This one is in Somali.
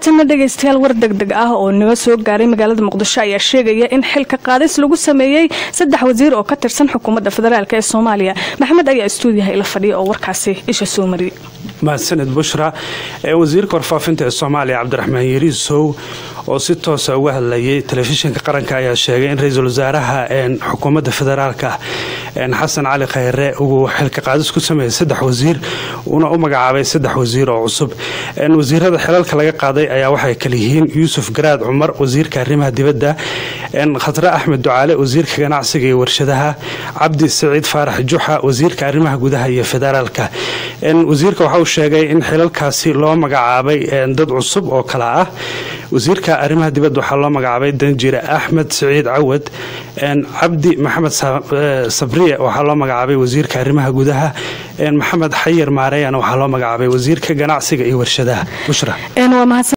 haatanna dhegaystayaal war degdeg ah oo naga soo gaaray magaalada muqdisho ayaa sheegaya in xilka qaadis lagu sameeyey saddex wasiir oo ka tirsan xukuumadda federaalk ee soomaaliya maxamed ayaa istuudiyaha ila fadhiya oo warkaasi isha soo mariyay mahadsaned bushra wasiirka warfaafinta ee soomaaliya cabdiraxmaan yariisow oo si toosa uga hadlayay telefishinka qaranka ayaa sheegay in ra-iisul wasaaraha xukuumadda federaalka xasan cali khayre uu xilka qaadis ku sameeyey saddex wasiir uuna u magacaabay saddex wasiir oo cusub wasiirada xilalka laga qaaday ayaa waxay kala yihiin yuusuf garaad cumar wasiirka arrimaha dibadda khatre axmed ducaale wasiirka ganacsiga iyo warshadaha cabdi saciid faarax juxa wasiirka arrimaha gudaha iyo federaalka wasiirka waxa uu sheegay in xilalkaasi loo magacaabay dad cusub oo kala ah wasiirka arrimaha dibadda waxaa loo magacaabay danjire axmed saciid cawad cabdi maxamed sabriye waxaa loo magacaabay wasiirka arrimaha gudaha maxamed xayir maareyana waxaa loo magacaabay wasiirka ganacsiga iyo warshadaha bushra